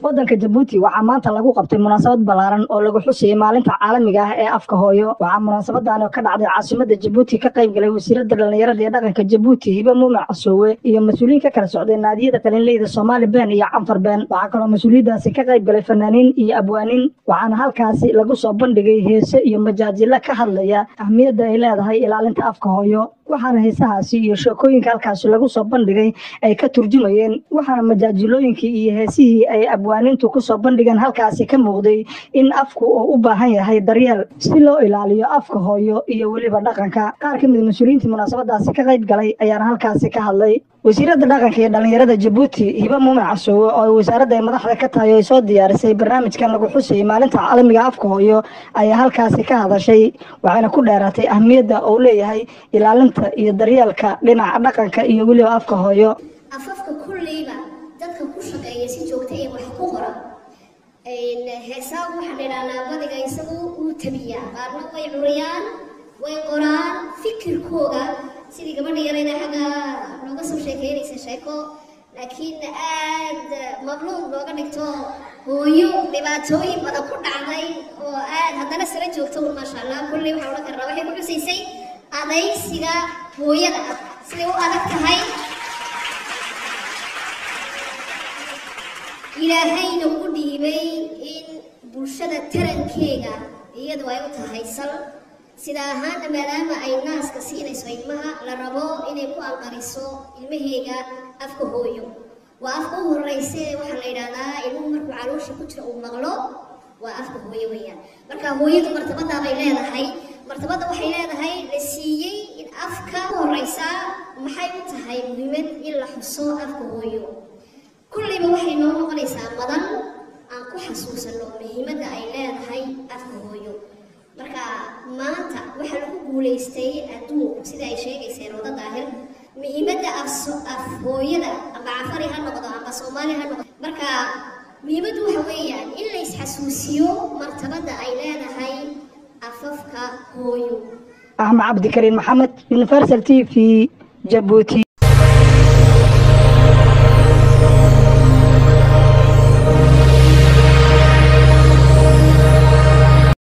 waddanka jabuuti waxaa maanta lagu qabtay munaasabad ballaaran oo lagu xusayay maalinta caalamiga ah ee afka hooyo waxaa munaasabadan oo ka dhacday caasimada jabuuti ka qayb galay wasiiradda dhallinyarada ee dhaqanka jabuuti hibe muumac casoowe iyo mas-uuliyiin ka kala socday naadiyada qalinleyda soomaali been iyo canfar been waxaa kaloo mas-uuliyaddaasi ka qayb galay fanaaniin iyo abwaaniin waxaana halkaasi lagu soo bandhigay heese iyo majaajilo ka hadlaya ahmiyadda ay leedahay ilaalinta afka hooyo waxaana heesahaasi iyo sheekooyinka halkaasi lagu soo bandhigay ay ka turjumayeen waxaana majaajilooyinkii iyo heesihii ay abwaanintu kusoo bandhigeen halkaasi ka muuqday in afku uu u baahan yahay daryeel si loo ilaaliyo afka hooyo iyo weliba dhaqanka qaar ka mid mas-uuliyiintii munaasabadaasi ka qayb galay ayaana halkaasi ka hadlay wasiiradda dhaqanka iyo dhallinyarada jabuuti hibe muumac casoowe oo ay wasaaradda ay madaxda ka tahay ay soo diyaarisay barnaamijkan lagu xusayay maalinta caalamiga afka hooyo ayaa halkaasi ka hadashay waxayna ku dheeraatay ahmiyadda uu leeyahay ilaalinta iyo daryeelka dhinaca dhaqanka iyo weliba afka hooyo afafka kulleyba dadka ku shaqeeya si joogta ee wax ku qora heesaa waxaa la idhahnaa badiga isagu uu tabiyaa qaarna way curiyaan way qoraan fikirkooga sidii gabadha yarayda xagga nooga soo sheekeynaysa sheeko laakiin aad mabluuq looga dhigto hooyo dhibaatooyin badan ku dhacday oo aad haddana sala joogto un maasha allah kulley waxaan odhan karnaa waxay ku xusaysay adaysiga hooyada ah siday u adag tahay ilaahayna ugu dhiibay in bulshada tarankeega iyadu ay u tahay sal sida ahaana maadaama ay naaska siinayso ilmaha la rabo inay ku anqariso ilmaheega afka hooyo waa afka u horeyse waxaa la yidhaahdaa ilmuhu markuu caloosha ku jiro uu maqlo waa afka hooyo weeyaan marka hooyadu martabadaa bay leedahay martabadda waxay leedahay la siiyey in afka u horeysaa maxay u tahay muhiimad in la xuso afka hooyo kulleyba waxay noo noqonaysaa madan aan ku xasuusano muhiimadda ay leedahay afka hooyo marka maanta waxaa lagu guulaystay adduunku sida ay sheegayseen wada daahir muhiimadda af hooyada amba cafari ha noqdo amba soomaali ha noqdo marka muhiimaddu waxa weeyaan in la isxasuusiyo martabadda ay leedahay afafka hooyo axmed cabdikariin maxamed universal t v jabuuti